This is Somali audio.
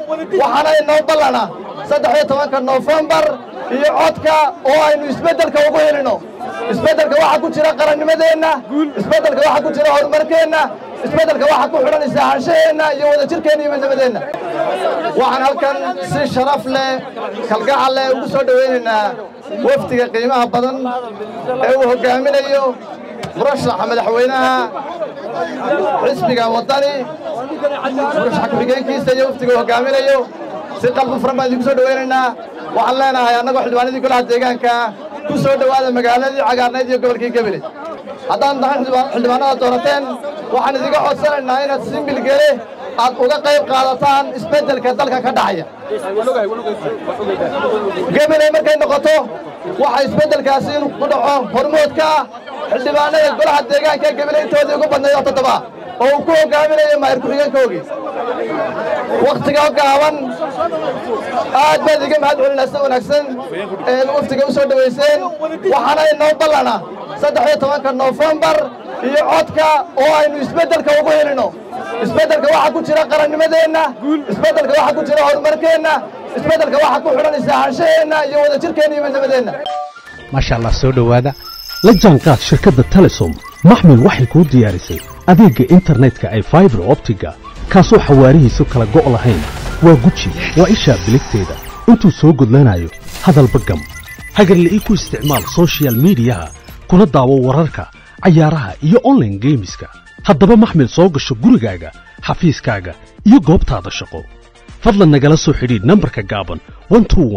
waxaana inoo ballana saddex iyo tobanka noofembar iyo codka oo aynu isbeddelka ugu helino isbeddelka waxaa ku jira qarannimadeenna isbeddelka waxaa ku jira horumarkeenna isbeddelka waxaa ku xidhan isaahashaheenna iyo wadajirkeenna iyo midnabadeenna waxaan halkan si sharaf leh kalgacal leh ugu soo dhowaynaynaa wafdiga qiimaha badan ee uu hoggaaminayo murashaxa madaxweynaha xisbiga waddani murashaxa ku-xigeenkiisa iyo wafdiga uu hoggaaminayo si qalbi furan baan idinku soo dhowaynaynaa waxaan leenahay annagoo xildhibaanadii golaha deegaanka ku soo dhowaada magaaladii cagaarnayd iyo gobolkii gebele haddaan tahay xildhibaanada doorateen waxaan idiga codsanaynaa inaad si milgele aad uga qayb qaadataan isbeddelka dalka ka dhacaya gebeley markay noqoto waxa isbeddelkaasi inuu ku dhaco hormoodka xildhibaanada golaha deegaanka ee gebele intoodii ugu badnayd oo toddoba oo uu ku hoggaaminayo maayir ku-xigeenkoogii wakhtiga gaaban aad baad iga mahad celinaa sida wanaagsan ee waftiga u soo dhowayseen waxaana inoo ballana saddex iyo tobanka noofembar iyo codka oo aynu isbeddelka ugu helino isbeddelka waxaa ku jira qarannimadeenna isbeddelka waxaa ku jira horumarkeenna isbeddelka waxaa ku xidhan isaahashaheenna iyo wadajirkeenna iyo midnabadeenna maasha allah soo dhowaada la jaanqaad shirkadda telesom maxmil waxay kuu diyaarisay adeegga internetka ay faibar optiga kaasoo xawaarihiisu kala go' lahayn waa guji waa ishaa biligteeda intuu soo gudlanayo hadalba gam hagarle ii ku isticmaal soshiyal miidiyaha kuna daawo wararka cayaaraha iyo onlaine geemiska haddaba maxmil soo gasho gurigaaga xafiiskaaga iyo goobtaada shaqo fadlan nagala soo xidhiidh nambarka gaaban